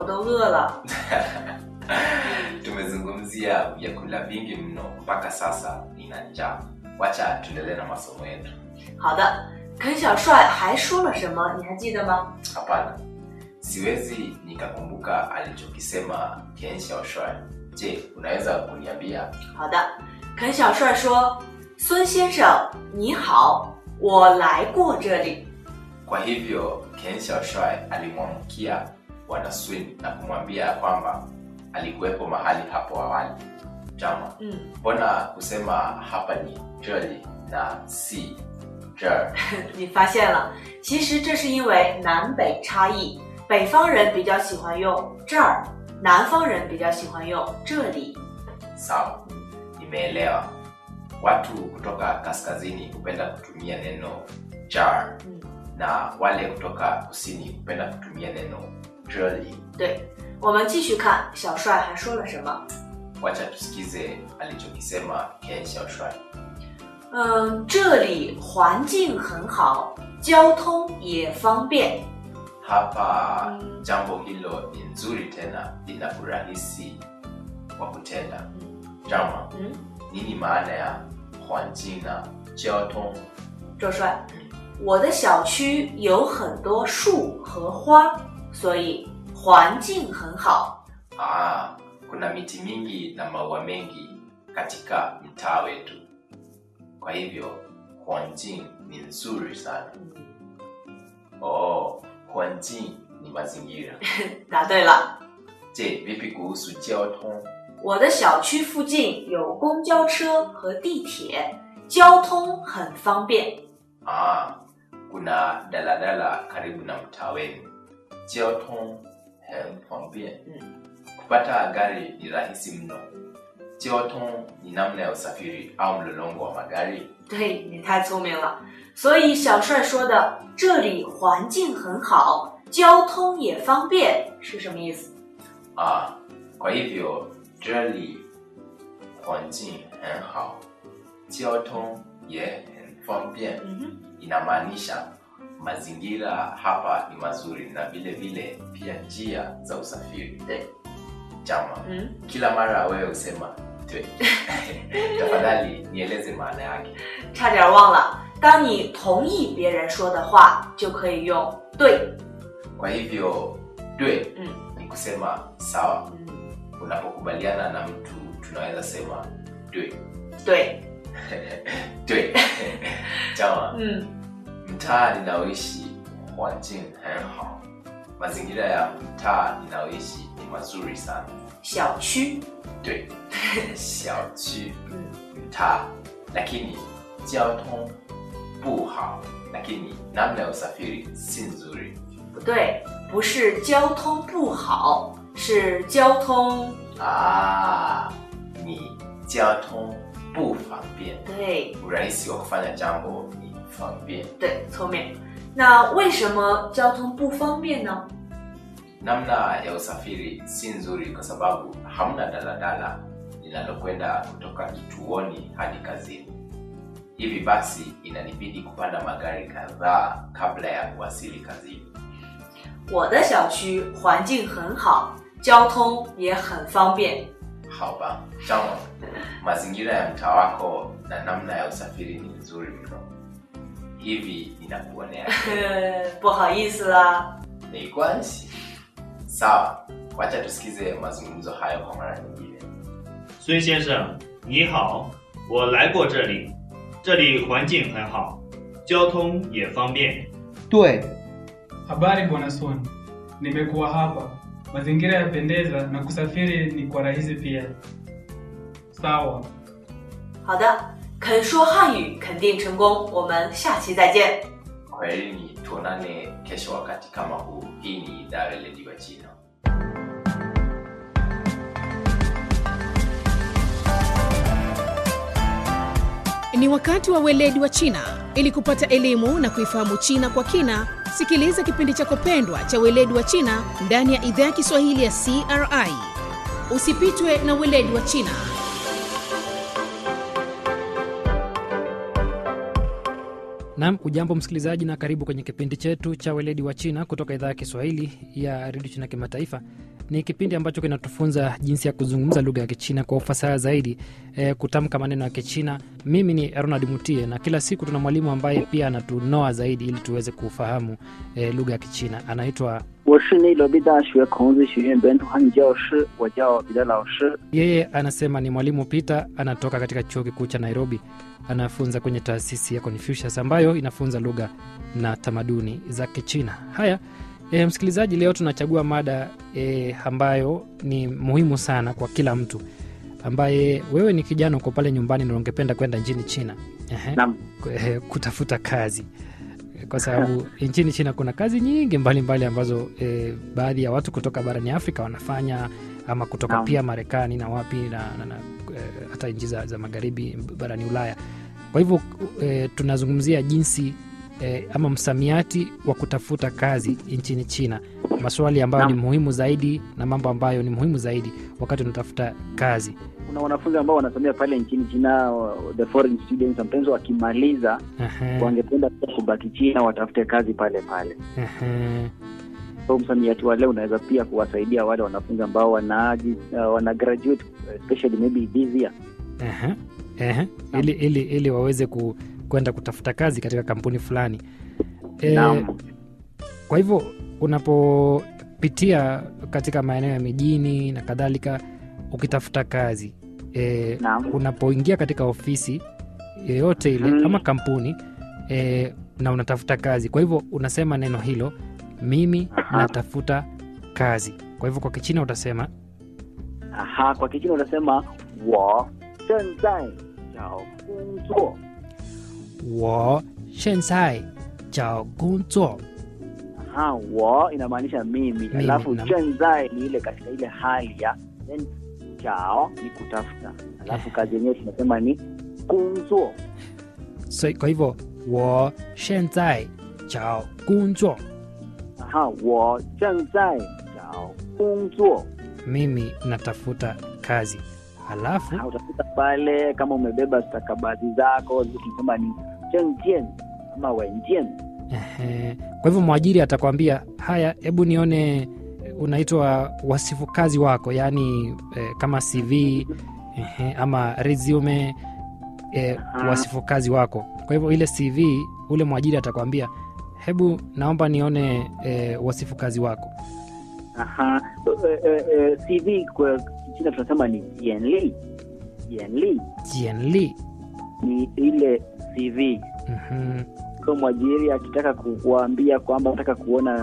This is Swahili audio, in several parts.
我都饿了。 tumezungumzia vyakula vingi mno mpaka sasa nina njaa wacha tuendelee na masomo yetu 好的，肯小帅还说了什么？你还记得吗？ hapana siwezi nikakumbuka alichokisema ken xiaoshuai je unaweza kuniambia 好的，肯小帅说：“孙先生，你好，我来过这里。 kwa hivyo ken xiaoshuai alimwamkia bwana swin na kumwambia ya kwamba alikuwepo mahali hapo awali jama ” 嗯， mbona kusema hapa ni jeli na si jer 你发现了，其实这是因为南北差异，北方人比较喜欢用这儿，南方人比较喜欢用这里。 sawa nimeelewa watu kutoka kaskazini hupenda kutumia neno jar 嗯， na wale kutoka kusini hupenda kutumia neno jeli 对，我们继续看小帅还说了什么。 wacha tusikize alichokisema ken xiaoshuai 嗯，这里环境很好，交通也方便。 hapa Mm. jambo hilo ni nzuri tena lina urahisi wa kutenda 嗯 jama 嗯， nini maana ya huanjin na jiaotong 周帅，我的小区有很多树和花，所以环境很好。 Ah, kuna miti mingi na maua mengi katika mtaa wetu. Kwa hivyo Huanjin ni nzuri sana. 嗯， Oh, Huanjin ni mazingira. 答对了。 Je, vipi kuhusu jiaotong? 我的小区附近有公交车和地铁，交通很方便。 Ah, kuna daladala karibu na mtaa wenu. Jiaotong henfangbian. Mm. Kupata gari ni rahisi mno. Jiaotong ni namna ya usafiri au mlolongo wa magari. 对你太聪明了，所以小帅说的“这里环境很好，交通也方便”是什么意思？ Ah, kwa hivyo jeli Huanjin henhao jiaotong ye henfangbian 嗯哼， inamaanisha mazingira hapa ni mazuri na vile vile pia njia za usafiri. 对， Jama, 嗯， kila mara wewe husema twe. Tafadhali nieleze maana yake. 差点忘了，当你同意别人说的话，就可以用“对 Kwa hivyo twe ” 嗯 ni kusema sawa. 嗯， Unapokubaliana na mtu tunaweza sema twe. 对， Twe. Jama, 嗯 mtaa ninaoishi Huanjin henhao. Mazingira ya mtaa ninaoishi ni mazuri sana. 小区， 对，小区嗯 mtaa, lakini jiaotong bu hao, lakini namna ya usafiri si nzuri. 不对，不是交通不好，是交通 Ah, ni jiaotong bu fangbian, 对 urahisi wa kufanya jambo ni fangbian. 对，聪明。那为什么交通不方便呢？ Namna ya usafiri si nzuri kwa sababu hamna daladala linalokwenda kutoka kituoni hadi kazini. Hivi basi inanibidi kupanda magari kadhaa kabla ya kuwasili kazini. 我的小区环境很好，交通也很方便。 Haba, chama, mazingira ya mtaa wako na namna ya usafiri ni nzuri mno. Hivi ninakuonea 不好意思啦。 ni kwansi. Sawa, wacha tusikize mazungumzo hayo kwa mara nyingine. 孙先生，你好，我来过这里，这里环境很好，交通也方便。 对， Habari bwana Swan, nimekuwa hapa. Mazingira yapendeza na kusafiri ni kwa rahisi pia. Sawa. 好的，肯说汉语肯定成功。我们下期再见。 Kwaherini, tuonane kesho wakati kama huu. Hii ni idhaa ya Weledi wa China. Ni wakati wa weledi wa China. Ili kupata elimu na kuifahamu China kwa kina, sikiliza kipindi chako pendwa cha weledi wa China ndani ya idhaa ya Kiswahili ya CRI. Usipitwe na weledi wa China. Naam, ujambo msikilizaji, na karibu kwenye kipindi chetu cha weledi wa China kutoka idhaa ya Kiswahili ya redio China Kimataifa. Ni kipindi ambacho kinatufunza jinsi ya kuzungumza lugha ya Kichina kwa ufasaha zaidi, e, kutamka maneno ya Kichina. Mimi ni Ronald Mutie, na kila siku tuna mwalimu ambaye pia anatunoa zaidi ili tuweze kufahamu e, lugha ya Kichina. Anaitwa 我是内罗毕大学孔子学院本土汉语教师，我叫彼得老师。 yeye, anasema ni mwalimu Peter, anatoka katika chuo kikuu cha Nairobi, anafunza kwenye taasisi ya Confucius ambayo inafunza lugha na tamaduni za Kichina. Haya, e, msikilizaji, leo tunachagua mada e, ambayo ni muhimu sana kwa kila mtu ambaye wewe ni kijana uko pale nyumbani na ungependa kwenda nchini China Ehe, Naam. eh, kutafuta kazi kwa sababu nchini China kuna kazi nyingi mbalimbali mbali ambazo e, baadhi ya watu kutoka barani Afrika wanafanya ama kutoka Naam. pia Marekani na wapi na, na, na e, hata nchi za, za magharibi barani Ulaya. Kwa hivyo e, tunazungumzia jinsi e, ama msamiati wa kutafuta kazi nchini China, maswali ambayo Naam. ni muhimu zaidi na mambo ambayo ni muhimu zaidi wakati unatafuta kazi. Kuna wanafunzi ambao wanasomea pale nchini China, uh, the foreign students, sometimes wakimaliza Ehe, wangependa pia kubaki China, watafute kazi pale pale. ehe. So msamiati wa leo unaweza pia kuwasaidia wale wanafunzi ambao wana, uh, wana graduate especially maybe this year. Ehe, ehe. Ili, ili, ili waweze ku, kwenda kutafuta kazi katika kampuni fulani e, Naam. kwa hivyo unapopitia katika maeneo ya mijini na kadhalika ukitafuta kazi e, Naam. unapoingia katika ofisi yoyote ile Mm. ama kampuni e, na unatafuta kazi kwa hivyo unasema neno hilo mimi Aha. natafuta kazi kwa hivyo kwa kichina utasema Aha, kwa Kichina unasema wo zhen zai jiao gong zuo. 我现在找工作 Aha, wo inamaanisha mimi, Mimi, alafu naam. zhen zai ni ile katika ile hali ya then jiao ni kutafuta, alafu kazi yenyewe tunasema ni gong zuo. so, kwa hivyo 我现在找工作 Aha, 我正在找工作。 mimi natafuta kazi halafu Ha, utakuta pale kama umebeba stakabadhi zako zile tunasema ni zhengjian ama wenjian. ehe, kwa hivyo mwajiri atakwambia haya hebu nione eh, unaitwa wasifu kazi wako yaani eh, kama cv ehe, ama resume eh, Aha. wasifu kazi wako kwa hivyo ile cv ule mwajiri atakwambia hebu naomba nione eh, wasifu kazi wako Aha, eh, eh, eh, CV kwa Kichina tunasema ni jianli. Jianli jianli ni ile CV. Mhm. Kwa mwajiri akitaka kukuambia kwamba nataka kuona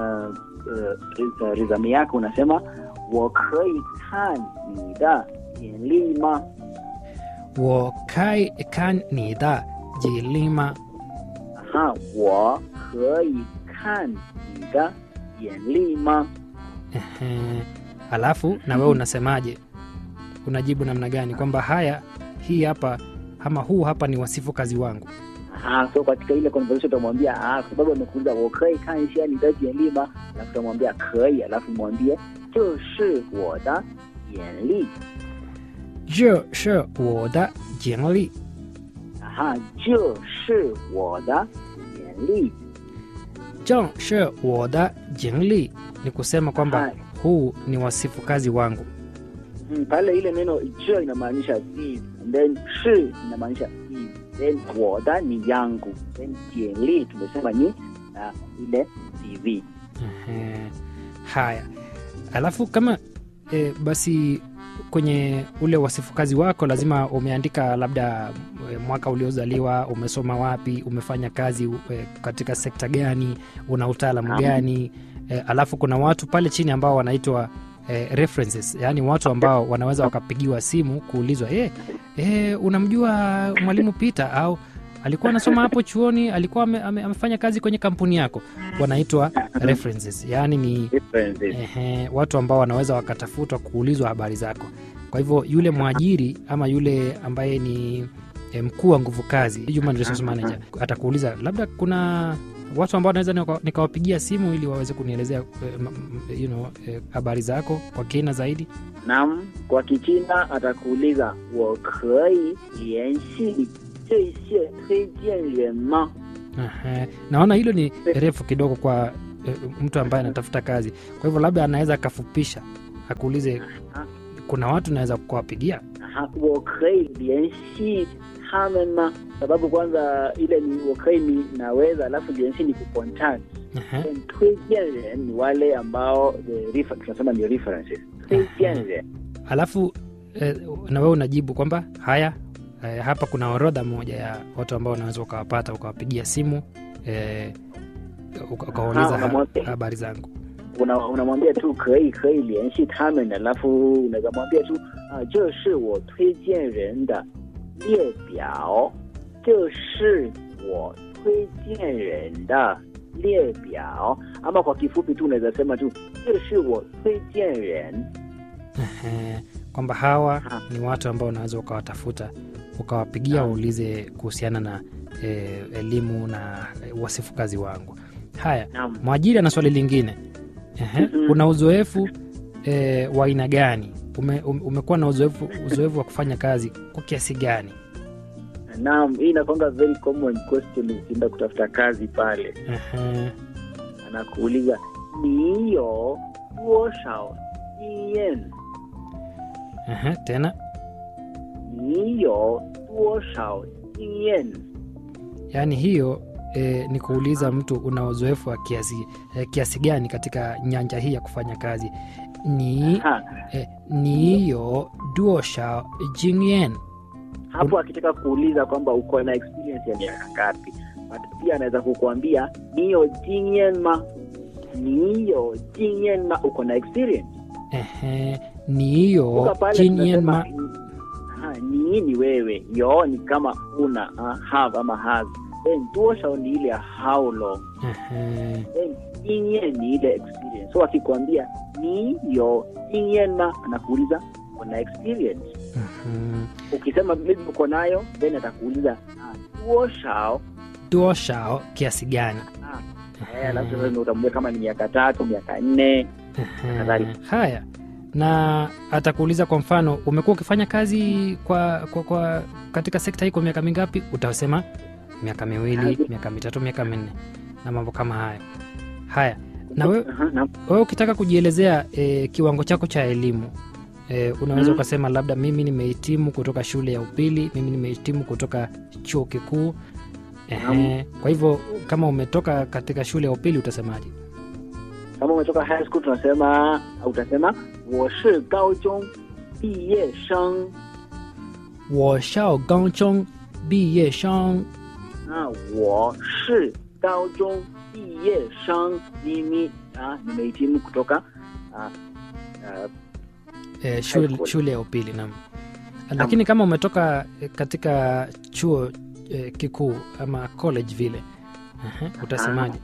uh, resume yako unasema 我可以看你的简历吗？ 我开看你的简历吗？ 哈，我可以看你的简历吗？ Ehe. Alafu na wewe unasemaje? Unajibu namna gani? Kwamba haya, hii hapa ama huu hapa ni wasifu kazi wangu. Ah, so katika ile conversation utamwambia ah, kwa sababu amekuuliza 我可以看一下你的简历吗？alafu utamwambia 可以，alafu mwambie 这是我的简历。 这是我的简历。 啊哈，这是我的简历。 这是我的简历ni kusema kwamba Hai. huu ni wasifu kazi wangu. Mm, pale ile neno 这 inamaanisha this, and then 是 inamaanisha is, then 我的ni yangu, then 简历 tumesema ni uh, ile CV. Ehe. Haya, alafu kama e, basi kwenye ule wasifu kazi wako lazima umeandika labda e, mwaka uliozaliwa, umesoma wapi, umefanya kazi e, katika sekta gani, una utaalamu Naam. gani e, alafu kuna watu pale chini ambao wanaitwa e, references, yaani watu ambao wanaweza wakapigiwa simu kuulizwa e, e, unamjua mwalimu Peter au alikuwa anasoma hapo chuoni, alikuwa ame, ame, amefanya kazi kwenye kampuni yako, wanaitwa references, yaani ni Differences. ehe, watu ambao wanaweza wakatafutwa kuulizwa habari zako. Kwa hivyo yule mwajiri ama yule ambaye ni eh, mkuu wa nguvu kazi, human resource manager, atakuuliza labda kuna watu ambao naweza nika- nikawapigia simu ili waweze kunielezea eh, m- m- you know, eh, habari zako kwa kina zaidi. Naam, kwa Kichina atakuuliza 我可以联系这些推荐人吗？ Ehe. naona hilo ni refu kidogo kwa eh, mtu ambaye anatafuta kazi kwa hivyo labda anaweza akafupisha akuulize Ah. kuna watu naweza kuwapigia Aha, 我可以联系他们吗？sababu kwanza ile ni 我可以你 naweza, alafu 联系ni kucontact Ehe. Then 推荐人ni wale ambao the refer, tunasema ni references 推荐人 alafu eh, na wewe unajibu kwamba haya eh, hapa kuna orodha moja ya watu ambao unaweza ukawapata ukawapigia simu eh, uka- ukawauliza Aha, ha, unamwambia. habari zangu una- unamwambia tu 可以可以联系他们，alafu unaweza mwambia tu 啊，这是我推荐人的列表，这是我推荐人的列表。ama kwa kifupi tu unaweza sema tu 这是我推荐人 Ehe, kwamba hawa Aha. ni watu ambao unaweza ukawatafuta ukawapigia Naam. waulize kuhusiana na eh, elimu na eh, wasifu kazi wangu haya Naam. mwajiri ana swali lingine Ehe, Mhm. una uzoefu eh, wa aina gani Ume, um- umekuwa na uzoefu uzoefu wa kufanya kazi kwa kiasi gani Naam, hii inakwanga very common question ukienda kutafuta kazi pale, Ehe, anakuuliza ni yo 多少经验？ ehe, tena 你有多少经验？ yaani hiyo eh, ni kuuliza mtu una uzoefu wa kiasi, eh, kiasi gani katika nyanja hii ya kufanya kazi ni Ha, eh, ni yo duosha jingyen hapo akitaka kuuliza kwamba uko na experience ya miaka ngapi, But pia anaweza kukuambia ni yo 经验吗？你有经验吗？uko na experience ehe, ni yo Kutoka pale jingyen tunasema, ma ha, ni ni wewe, yo ni kama una uh, have ama has, then 多少ni ile ya how long ehe, then 经验ni ile experience. So akikwambia ni yo 经验吗？anakuuliza uko na experience. mhm. Ukisema maybe uko nayo, then atakuuliza ah, 多少 duoshao kiasi gani ah, eh, alafu sasa ndio utambue kama ni miaka tatu, miaka nne. Ehe, Kadhalika. haya na atakuuliza kwa mfano umekuwa ukifanya kazi kwa, kwa, kwa katika sekta hii kwa miaka mingapi utasema miaka miwili Kazi. miaka mitatu miaka minne na mambo kama haya haya na wewe Aha, na- wewe ukitaka kujielezea e, kiwango chako cha elimu e, unaweza Mm. ukasema labda mimi nimehitimu kutoka shule ya upili mimi nimehitimu kutoka chuo kikuu Ehe, kwa hivyo kama umetoka katika shule ya upili utasemaje kama umetoka high school tunasema au utasema 我是高中毕业生 wo shao gangchong bi ye shang 啊，我是高中毕业生 mimi ah, nimehitimu kutoka ah, ah, eh, shule, school. shule ya upili nam lakini kama umetoka eh, katika chuo eh, kikuu ama college vile Ehe, utasemaje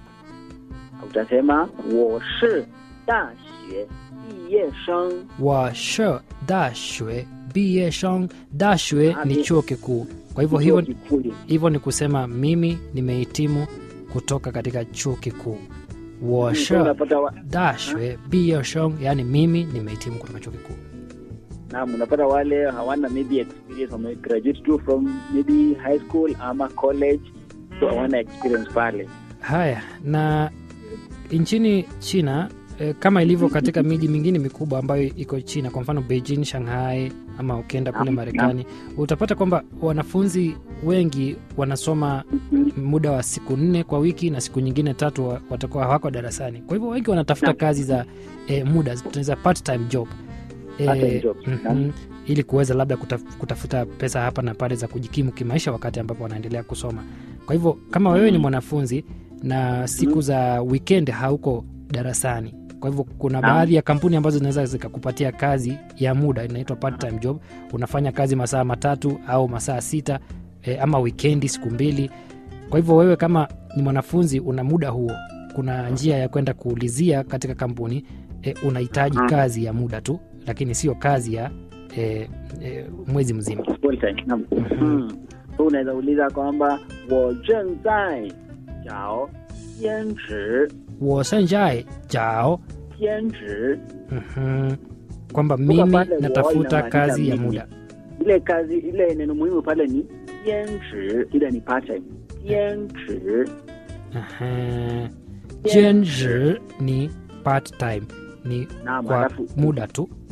utasema 我是大学毕业生 wa she da shue bi ye shang da shue Ah, ni mi- chuo kikuu kwa hivyo chuo hivyo kikuu hivyo ni kusema mimi nimehitimu kutoka katika chuo kikuu wa So she unapata wa, da shue bi ye shang yaani mimi nimehitimu kutoka chuo kikuu naam, unapata wale hawana maybe experience wame graduate tu from maybe high school ama college so hawana experience pale Haya, na nchini China eh, kama ilivyo katika miji mingine mikubwa ambayo iko China, kwa mfano Beijing, Shanghai ama ukienda kule Naam, Marekani, utapata kwamba wanafunzi wengi wanasoma muda wa siku nne kwa wiki na siku nyingine tatu wa- watakuwa hawako darasani. Kwa hivyo wengi wanatafuta Naam. kazi za eh, muda tunaweza part time job Part-time Eh, job, mhm, naam. ili kuweza labda kutaf, kutafuta pesa hapa na pale za kujikimu kimaisha wakati ambapo wanaendelea kusoma. Kwa hivyo kama wewe ni mwanafunzi na siku za weekend hauko darasani, kwa hivyo kuna Naam. baadhi ya kampuni ambazo zinaweza zikakupatia kazi ya muda inaitwa part time job. Unafanya kazi masaa matatu au masaa sita eh, ama wikendi siku mbili. Kwa hivyo wewe kama ni mwanafunzi una muda huo, kuna njia ya kwenda kuulizia katika kampuni eh, unahitaji Mhm. kazi ya muda tu, lakini sio kazi ya eh, eh, mwezi mzima. full time naam. Mhm. Mm. So unaweza uliza kwamba 我正在找兼职 wosanjai jao 兼职 mhm, kwamba Kumbuka mimi pale natafuta inamaanisha kazi ya mimi. muda ile kazi ile neno muhimu pale ni 兼职 ile ni part time 兼职 Aha. 兼职 ni part time ni Naam, kwa alafu muda tu